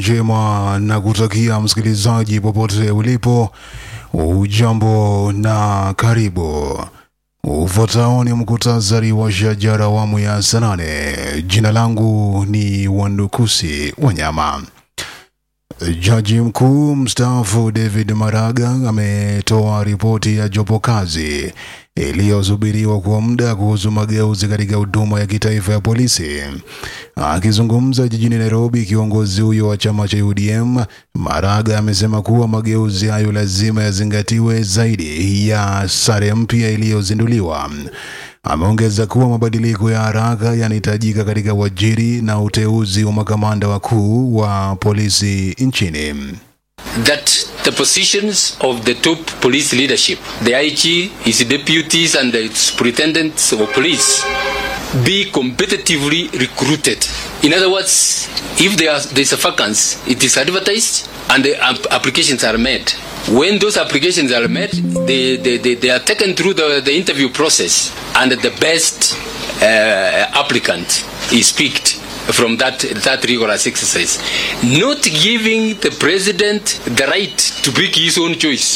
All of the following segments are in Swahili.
njema na kutakia msikilizaji popote ulipo, ujambo na karibu. Ufuatao ni mkutasari wa shajara awamu ya saa nane. Jina langu ni Wandukusi Wanyama. Jaji mkuu mstaafu David Maraga ametoa ripoti ya jopo kazi iliyosubiriwa kwa muda kuhusu mageuzi katika huduma ya kitaifa ya polisi. Akizungumza jijini Nairobi, kiongozi huyo wa chama cha UDM Maraga amesema kuwa mageuzi hayo lazima yazingatiwe zaidi ya sare mpya iliyozinduliwa. Ameongeza kuwa mabadiliko ya haraka yanahitajika katika uajiri na uteuzi wa makamanda wakuu wa polisi nchini. that the positions of the top police leadership, the IG, his deputies, and the superintendents of police be competitively recruited. In other words, if there are, there's a vacancy, it is advertised and the ap- applications are made. When those applications are made, they, they, they, they are taken through the, the interview process and the best uh, applicant is picked from that, that rigorous exercise. Not giving the president the right to pick his own choice.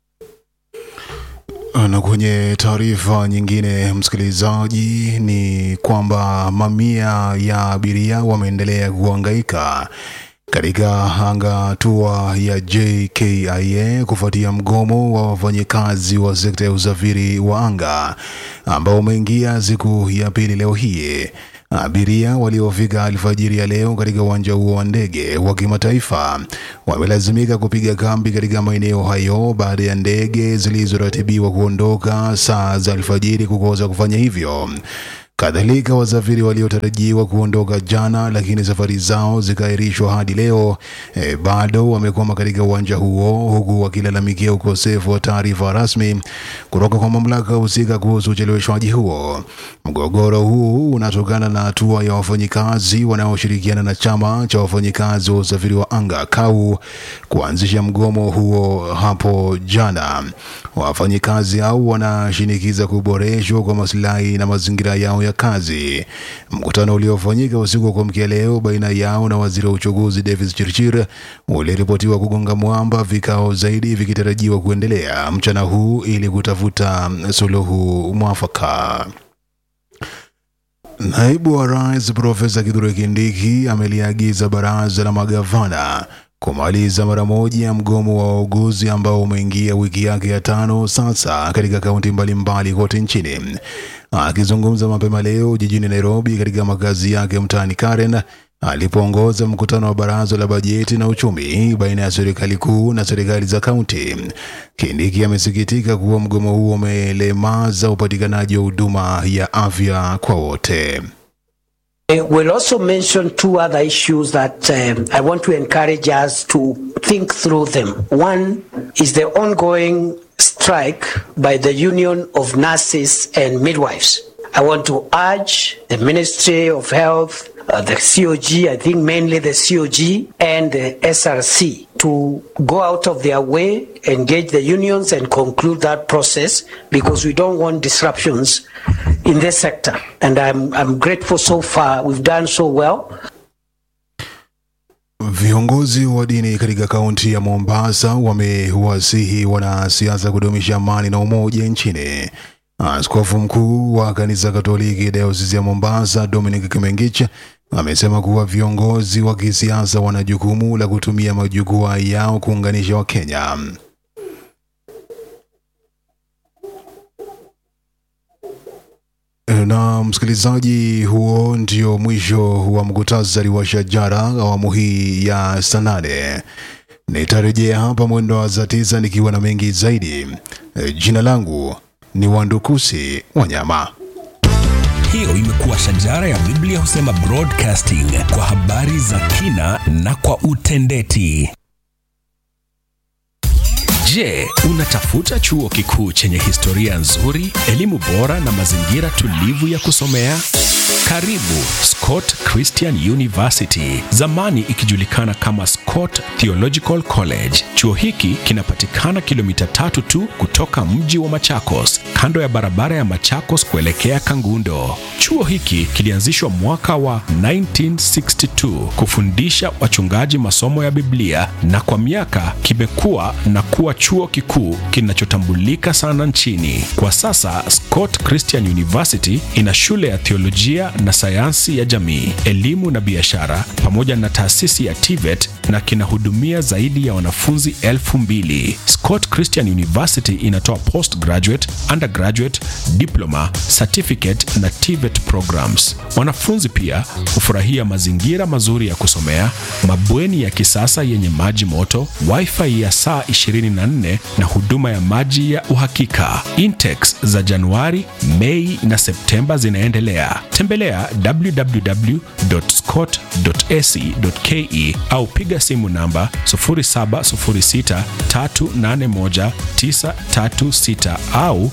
Na kwenye taarifa nyingine, msikilizaji, ni kwamba mamia ya abiria wameendelea kuhangaika katika hangatua ya JKIA kufuatia mgomo wa wafanyikazi wa sekta ya usafiri wa anga ambao umeingia siku ya pili leo hii. Abiria waliofika alfajiri ya leo katika uwanja huo wa ndege wa kimataifa wamelazimika kupiga kambi katika maeneo hayo baada ya ndege zilizoratibiwa kuondoka saa za alfajiri kukosa kufanya hivyo. Kadhalika, wasafiri waliotarajiwa kuondoka jana lakini safari zao zikaahirishwa hadi leo e, bado wamekwama katika uwanja huo huku wakilalamikia ukosefu wa taarifa rasmi kutoka kwa mamlaka husika kuhusu ucheleweshwaji huo. Mgogoro huu unatokana na hatua ya wafanyikazi wanaoshirikiana na chama cha wafanyikazi wa usafiri wa anga KAU kuanzisha mgomo huo hapo jana. Wafanyikazi hao wanashinikiza kuboreshwa kwa maslahi na mazingira yao ya kazi. Mkutano uliofanyika usiku wa kuamkia leo baina yao na waziri wa uchukuzi Davis Chirchir uliripotiwa kugonga mwamba, vikao zaidi vikitarajiwa kuendelea mchana huu ili kutafuta suluhu mwafaka. Naibu wa Rais Profesa Kithure Kindiki ameliagiza baraza la magavana kumaliza mara moja mgomo wa wauguzi ambao umeingia wiki yake ya tano sasa katika kaunti mbalimbali kote nchini. Akizungumza mapema leo jijini Nairobi katika makazi yake mtaani Karen alipoongoza mkutano wa baraza la bajeti na uchumi baina ya serikali kuu na serikali za kaunti, Kindiki amesikitika kuwa mgomo huo umelemaza upatikanaji wa huduma ya afya kwa wote. I will also mention two other issues that um, I want to encourage us to think through them. One is the ongoing strike by the Union of Nurses and Midwives. I want to urge the Ministry of Health, uh, the COG, I think mainly the COG and the SRC to go out of their way, engage the unions and conclude that process because we don't want disruptions in this sector. And I'm, I'm grateful so far. We've done so well. Viongozi wa dini katika kaunti ya Mombasa wamewasihi wanasiasa kudumisha amani na umoja nchini. Askofu mkuu wa kanisa Katoliki dayosisi ya Mombasa Dominic Kimengich amesema kuwa viongozi wa kisiasa wana jukumu la kutumia majukwaa yao kuunganisha Wakenya. Na msikilizaji, huo ndio mwisho wa mkutasari wa shajara awamu hii ya saa nane. Nitarejea hapa mwendo wa saa tisa nikiwa na mengi zaidi. E, Jina langu ni Wandukusi Wanyama. Hiyo imekuwa shajara ya Biblia husema broadcasting kwa habari za kina na kwa utendeti. Je, unatafuta chuo kikuu chenye historia nzuri, elimu bora na mazingira tulivu ya kusomea? Karibu Scott Christian University, zamani ikijulikana kama Scott Theological College. Chuo hiki kinapatikana kilomita tatu tu kutoka mji wa Machakos, kando ya barabara ya Machakos kuelekea Kangundo. Chuo hiki kilianzishwa mwaka wa 1962 kufundisha wachungaji masomo ya Biblia na kwa miaka kimekuwa na kuwa chuo kikuu kinachotambulika sana nchini. Kwa sasa Scott Christian University ina shule ya theolojia na sayansi ya jamii, elimu na biashara pamoja na taasisi ya TVET na kinahudumia zaidi ya wanafunzi elfu mbili. Scott Christian University inatoa postgraduate, undergraduate, diploma, certificate na TVET programs. Wanafunzi pia hufurahia mazingira mazuri ya kusomea, mabweni ya kisasa yenye maji moto, wifi ya saa 24 na huduma ya maji ya uhakika. Intakes za Januari, Mei na Septemba zinaendelea. Tembelea www.scott.ac.ke au piga simu namba 0706381936 au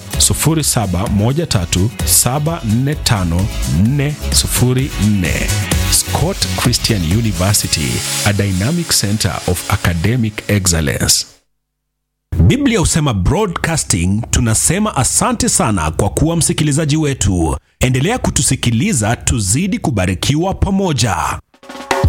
0713745404. Scott Christian University, a dynamic center of academic excellence. Biblia husema broadcasting, tunasema asante sana kwa kuwa msikilizaji wetu. Endelea kutusikiliza, tuzidi kubarikiwa pamoja.